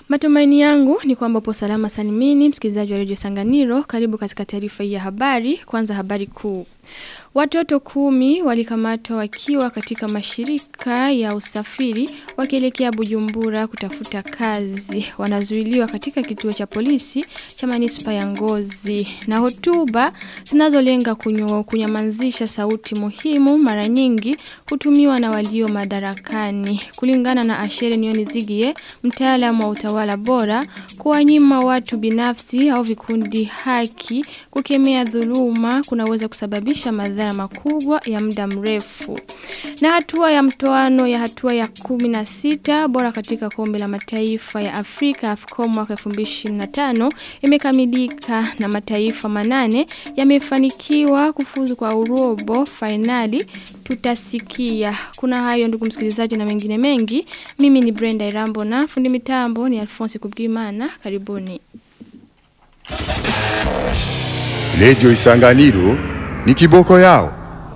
Matumaini yangu ni kwamba upo salama salimini msikilizaji wa Radio Sanganiro karibu katika taarifa hii ya habari kwanza habari kuu Watoto kumi walikamatwa wakiwa katika mashirika ya usafiri wakielekea Bujumbura kutafuta kazi. Wanazuiliwa katika kituo cha polisi cha manispa ya Ngozi. Na hotuba zinazolenga kunyamanzisha sauti muhimu mara nyingi hutumiwa na walio madarakani. Kulingana na Ashere Nioni Zigie, mtaalamu wa utawala bora, kuwanyima watu binafsi au vikundi haki kukemea dhuluma kunaweza kusababisha madhara makubwa ya muda mrefu. Na hatua ya mtoano ya hatua ya 16 bora katika kombe la mataifa ya Afrika AFCON mwaka 2025 imekamilika na mataifa manane yamefanikiwa kufuzu kwa urobo finali tutasikia. Kuna hayo ndugu msikilizaji na mengine mengi. Mimi ni Brenda Irambo na fundi mitambo ni Alphonse Kubwimana. Karibuni. Radio Isanganiro ni kiboko yao.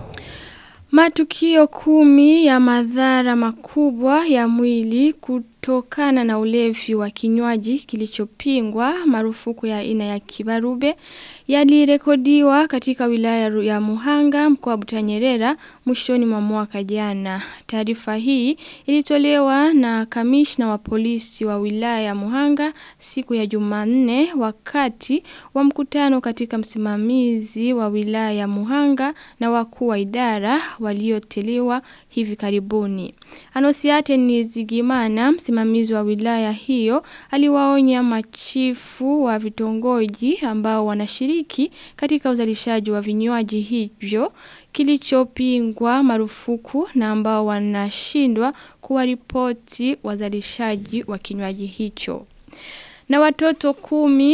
Matukio kumi ya madhara makubwa ya mwili kutokana na ulevi wa kinywaji kilichopingwa marufuku ya aina ya kibarube yalirekodiwa katika wilaya ya Muhanga mkoa Butanyerera mwishoni mwa mwaka jana. Taarifa hii ilitolewa na kamishna wa polisi wa wilaya ya Muhanga siku ya Jumanne wakati wa mkutano katika msimamizi wa wilaya ya Muhanga na wakuu wa idara walioteliwa hivi karibuni. Anosiate ni Zigimana, msimamizi wa wilaya hiyo, aliwaonya machifu wa vitongoji ambao wanashiriki katika uzalishaji wa vinywaji hivyo kilichopingwa marufuku na ambao wanashindwa kuwaripoti wazalishaji wa kinywaji hicho. Na watoto kumi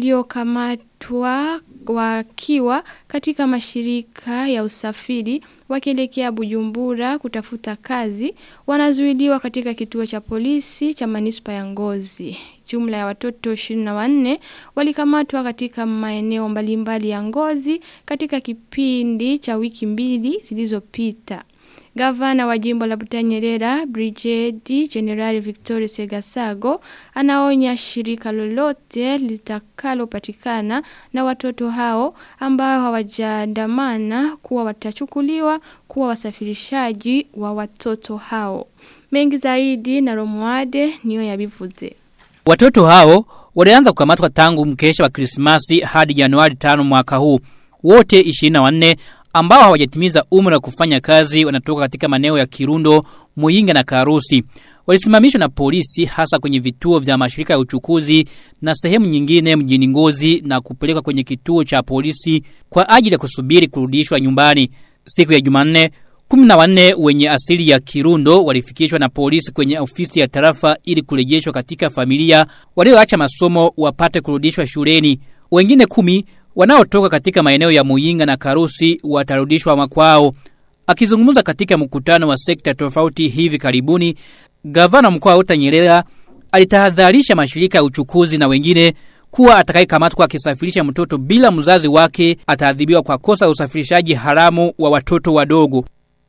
waliokamatwa wakiwa katika mashirika ya usafiri wakielekea Bujumbura kutafuta kazi wanazuiliwa katika kituo cha polisi cha manispa ya Ngozi. Jumla ya watoto 24 walikamatwa katika maeneo mbalimbali ya Ngozi katika kipindi cha wiki mbili zilizopita. Gavana wa jimbo la Butanyerera, Brigade General Victoria Segasago, anaonya shirika lolote litakalopatikana na watoto hao ambao hawajadamana kuwa watachukuliwa kuwa wasafirishaji wa watoto hao. Mengi zaidi na Romuade niyo yabivuze. Watoto hao walianza kukamatwa tangu mkesha wa Krismasi hadi Januari 5 mwaka huu. Wote 24 ambao hawajatimiza umri wa kufanya kazi wanatoka katika maeneo ya Kirundo, Muyinga na Karusi. Walisimamishwa na polisi hasa kwenye vituo vya mashirika ya uchukuzi na sehemu nyingine mjini Ngozi na kupelekwa kwenye kituo cha polisi kwa ajili ya kusubiri kurudishwa nyumbani. Siku ya Jumanne, kumi na wanne wenye asili ya Kirundo walifikishwa na polisi kwenye ofisi ya tarafa ili kurejeshwa katika familia walioacha masomo wapate kurudishwa shuleni. Wengine kumi wanaotoka katika maeneo ya Muyinga na Karusi watarudishwa makwao. Akizungumza katika mkutano wa sekta tofauti hivi karibuni, gavana mkoa wa Utanyerera alitahadharisha mashirika ya uchukuzi na wengine kuwa atakayekamatwa akisafirisha mtoto bila mzazi wake ataadhibiwa kwa kosa usafirishaji haramu wa watoto wadogo.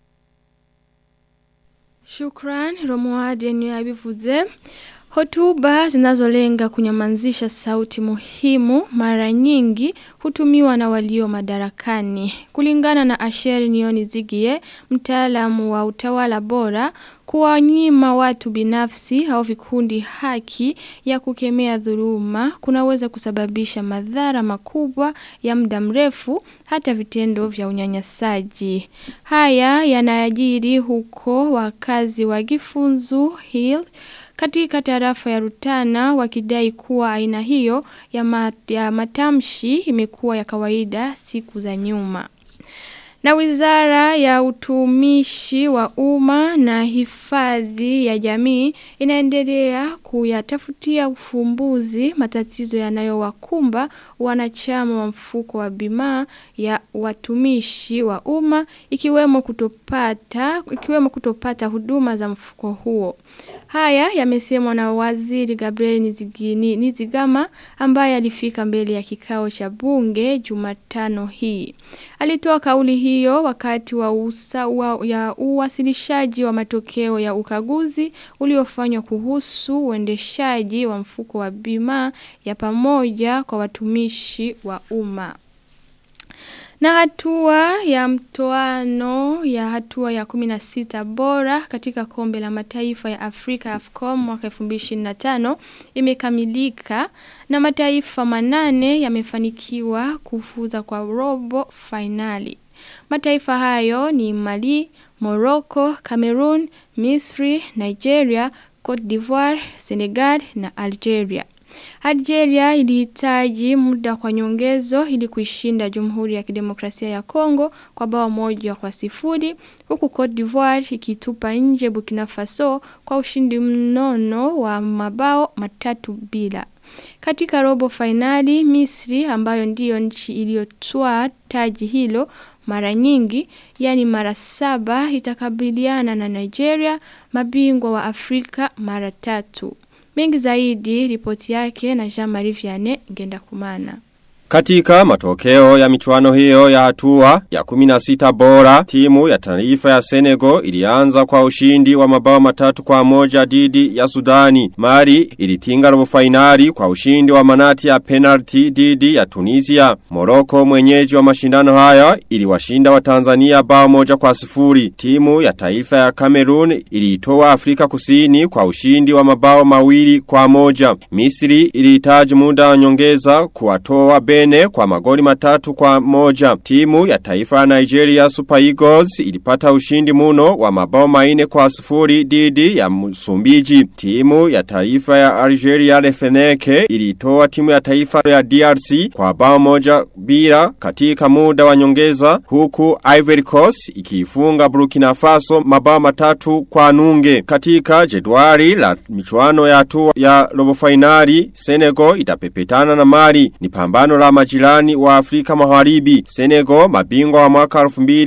Shukran, Romuade ni abivuze. Hotuba zinazolenga kunyamanzisha sauti muhimu mara nyingi hutumiwa na walio madarakani. Kulingana na Asheri Nioni Zigie, mtaalamu wa utawala bora, kuwanyima watu binafsi au vikundi haki ya kukemea dhuluma kunaweza kusababisha madhara makubwa ya muda mrefu hata vitendo vya unyanyasaji. Haya yanayajiri huko wakazi wa Gifunzu Hill katika tarafa ya Rutana wakidai kuwa aina hiyo ya, mat, ya matamshi imekuwa ya kawaida siku za nyuma. Na wizara ya utumishi wa umma na hifadhi ya jamii inaendelea kuyatafutia ufumbuzi matatizo yanayowakumba wanachama wa mfuko wa bima ya watumishi wa umma ikiwemo kutopata ikiwemo kutopata huduma za mfuko huo. Haya yamesemwa na waziri Gabriel Nizigini, Nizigama ambaye alifika mbele ya kikao cha bunge Jumatano hii. Alitoa kauli hiyo wakati wa, usa, wa ya uwasilishaji wa matokeo ya ukaguzi uliofanywa kuhusu uendeshaji wa mfuko wa bima ya pamoja kwa watumishi wa umma. Na hatua ya mtoano ya hatua ya 16 bora katika kombe la mataifa ya Afrika AFCOM mwaka 2025 imekamilika na mataifa manane yamefanikiwa kufuza kwa robo finali. Mataifa hayo ni Mali, Morocco, Cameroon, Misri, Nigeria, Cote d'Ivoire, Senegal na Algeria. Algeria ilihitaji muda kwa nyongezo ili kuishinda Jamhuri ya Kidemokrasia ya Kongo kwa bao moja kwa sifuri huku Cote d'Ivoire ikitupa nje Burkina Faso kwa ushindi mnono wa mabao matatu bila. Katika robo finali Misri ambayo ndiyo nchi iliyotwaa taji hilo mara nyingi yani mara saba itakabiliana na Nigeria mabingwa wa Afrika mara tatu. Mengi zaidi ripoti yake na Jean-Marie Vianney ngenda kumana. Katika matokeo ya michuano hiyo ya hatua ya 16 bora, timu ya taifa ya Senegal ilianza kwa ushindi wa mabao matatu kwa moja dhidi ya Sudani. Mali ilitinga robo finali kwa ushindi wa manati ya penalty dhidi ya Tunisia. Morocco mwenyeji wa mashindano haya iliwashinda wa Tanzania bao moja kwa sifuri. Timu ya taifa ya Cameroon iliitoa Afrika Kusini kwa ushindi wa mabao mawili kwa moja. Misri ilihitaji muda wa nyongeza kuwatoa Bene kwa magoli matatu kwa moja. Timu ya taifa ya Nigeria Super Eagles ilipata ushindi muno wa mabao maine kwa sifuri dhidi ya Msumbiji. Timu ya taifa ya Algeria Lefeneke ilitoa timu ya taifa ya DRC kwa bao moja bila katika muda wa nyongeza huku Ivory Coast ikifunga Burkina Faso mabao matatu kwa nunge. Katika jedwali la michuano ya hatua ya robo finali Senegal itapepetana na Mali. Ni pambano la majirani wa Afrika Magharibi. Senegal mabingwa wa mwaka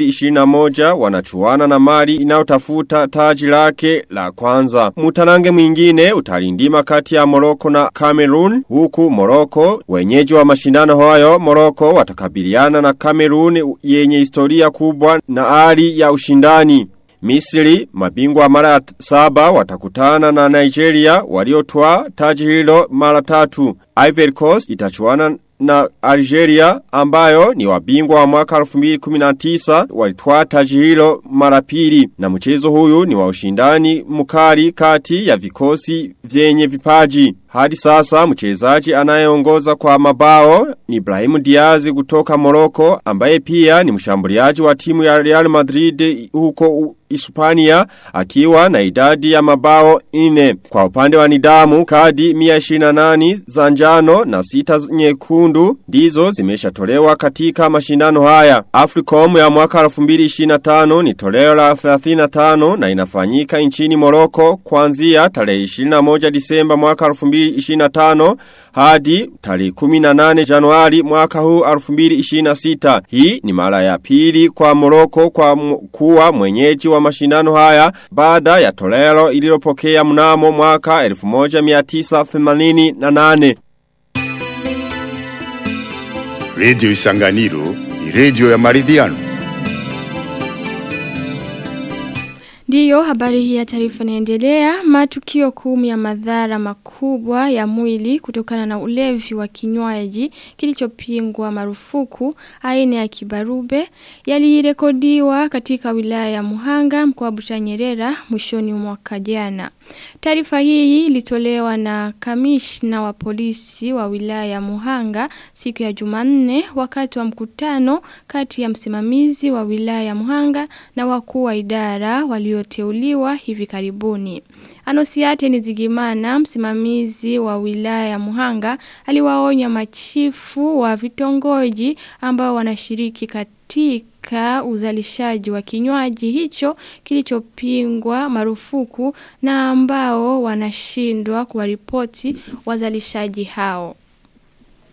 2021 wanachuana na Mali inayotafuta taji lake la kwanza. Mutarange mwingine utalindima kati ya Morocco na Cameroon huku Morocco wenyeji wa mashindano hayo Morocco watakabiliana na Cameroon yenye historia kubwa na hali ya ushindani. Misri, mabingwa mara saba watakutana na Nigeria waliotoa taji hilo mara tatu. Ivory Coast itachuana na Algeria ambayo ni wabingwa wa mwaka 2019 walitwaa taji hilo mara pili na mchezo huyu ni wa ushindani mkali kati ya vikosi vyenye vipaji. Hadi sasa mchezaji anayeongoza kwa mabao ni Ibrahim Diaz kutoka Morocco ambaye pia ni mshambuliaji wa timu ya Real Madrid huko Hispania akiwa na idadi ya mabao ine. Kwa upande wa nidamu kadi 128 za njano na sita nyekundu ndizo zimeshatolewa katika mashindano haya. Africom ya mwaka 2025 ni toleo la 35 na inafanyika nchini Morocco kuanzia tarehe 21 Disemba mwaka 2025 hadi tarehe 18 Januari mwaka huu 2026. Hii ni mara ya pili kwa Morocco kwa kuwa mwenyeji wa mashindano haya baada ya toleo ililopokea mnamo mwaka 1988. Radio Isanganiro ni radio ya maridhiano. Ndiyo, habari hii ya taarifa inaendelea. Matukio kumi ya madhara makubwa ya mwili kutokana na ulevi wa kinywaji kilichopingwa marufuku aina ya kibarube yalirekodiwa katika wilaya ya Muhanga mkoa wa Butanyerera mwishoni mwa mwaka jana. Taarifa hii ilitolewa na kamishna wa polisi wa wilaya ya Muhanga siku ya Jumanne wakati wa mkutano kati ya msimamizi wa wilaya ya Muhanga na wakuu wa idara walioteuliwa hivi karibuni. Anosiate Nizigimana, msimamizi wa wilaya ya Muhanga, aliwaonya machifu wa vitongoji ambao wanashiriki katika uzalishaji wa kinywaji hicho kilichopingwa marufuku na ambao wanashindwa kuwaripoti wazalishaji hao.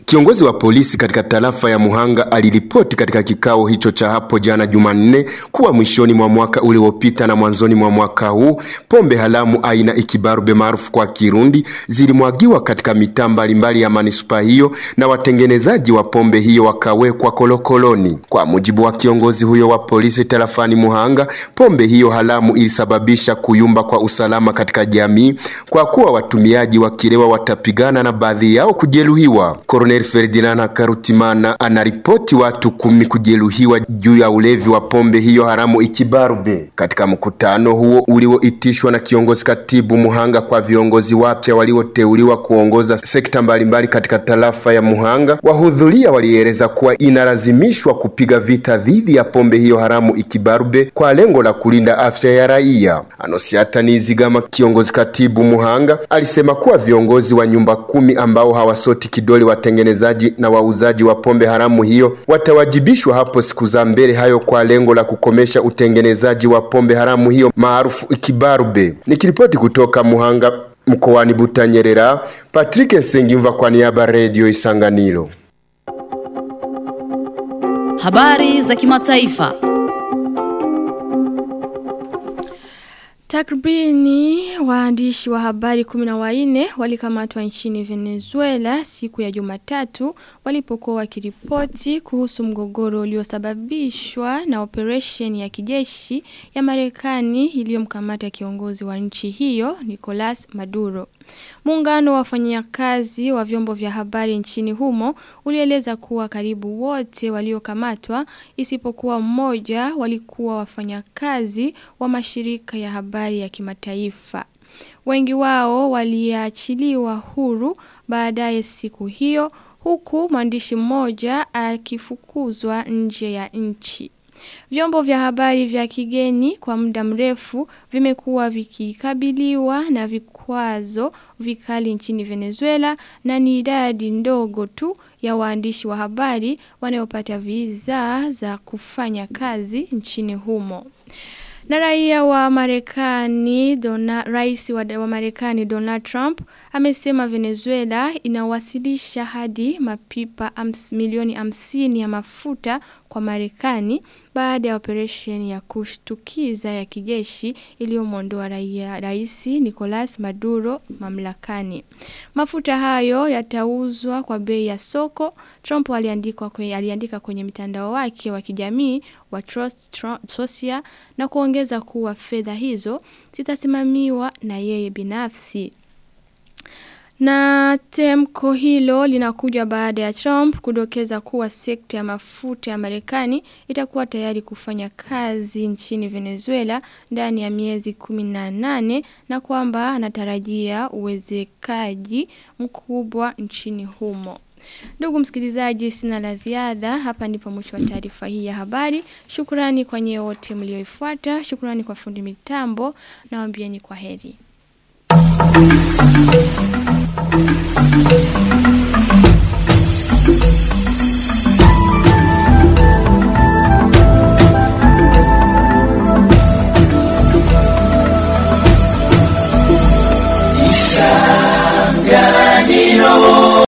Kiongozi wa polisi katika tarafa ya Muhanga aliripoti katika kikao hicho cha hapo jana Jumanne kuwa mwishoni mwa mwaka uliopita na mwanzoni mwa mwaka huu pombe halamu aina ikibarube maarufu kwa Kirundi zilimwagiwa katika mitaa mbalimbali ya manispaa hiyo na watengenezaji wa pombe hiyo wakawekwa kolokoloni. Kwa mujibu wa kiongozi huyo wa polisi tarafani Muhanga, pombe hiyo halamu ilisababisha kuyumba kwa usalama katika jamii kwa kuwa watumiaji wakilewa watapigana na baadhi yao kujeruhiwa. Colonel Ferdinand Karutimana anaripoti watu kumi kujeruhiwa juu ya ulevi wa pombe hiyo haramu ikibarube. Katika mkutano huo ulioitishwa na kiongozi katibu Muhanga kwa viongozi wapya walioteuliwa kuongoza sekta mbalimbali katika tarafa ya Muhanga, wahudhuria walieleza kuwa inalazimishwa kupiga vita dhidi ya pombe hiyo haramu ikibarube kwa lengo la kulinda afya ya raia. Anosiata Nizigama, kiongozi katibu Muhanga, alisema kuwa viongozi wa nyumba kumi ambao hawasoti kidole watengenezaji na wauzaji wa pombe haramu hiyo watawajibishwa hapo siku za mbele hayo kwa lengo la kukomesha utengenezaji wa pombe haramu hiyo maarufu ikibarube. Nikiripoti kutoka Muhanga mkoani Butanyerera, Patrick Sengimva kwa niaba Radio Isanganiro. Habari za kimataifa. Takribani waandishi wa habari kumi na wanne walikamatwa nchini Venezuela siku ya Jumatatu walipokuwa wakiripoti kuhusu mgogoro uliosababishwa na operation ya kijeshi ya Marekani iliyomkamata kiongozi wa nchi hiyo Nicolas Maduro. Muungano wa wafanyakazi wa vyombo vya habari nchini humo ulieleza kuwa karibu wote waliokamatwa isipokuwa mmoja walikuwa wafanyakazi wa mashirika ya habari ya kimataifa. Wengi wao waliachiliwa huru baadaye siku hiyo huku mwandishi mmoja akifukuzwa nje ya nchi. Vyombo vya habari vya kigeni kwa muda mrefu vimekuwa vikikabiliwa na vikwazo vikali nchini Venezuela na ni idadi ndogo tu ya waandishi wa habari wanaopata visa za kufanya kazi nchini humo. Na raia wa Marekani, rais wa, wa Marekani Donald Trump amesema Venezuela inawasilisha hadi mapipa ams, milioni hamsini ya mafuta kwa Marekani baada ya operesheni ya kushtukiza ya kijeshi iliyomwondoa raia rais Nicolas Maduro mamlakani. Mafuta hayo yatauzwa kwa bei ya soko. Trump aliandika kwenye, aliandika kwenye mitandao wake wa kijamii wa Trust Social na kuongeza kuwa fedha hizo zitasimamiwa na yeye binafsi. Na temko hilo linakuja baada ya Trump kudokeza kuwa sekta ya mafuta ya Marekani itakuwa tayari kufanya kazi nchini Venezuela ndani ya miezi 18 na kwamba anatarajia uwezekaji mkubwa nchini humo. Ndugu msikilizaji sina la ziada hapa ndipo mwisho wa taarifa hii ya habari. Shukrani kwa nyewe wote mlioifuata. Shukrani kwa fundi mitambo na waambieni kwa heri. Thank you.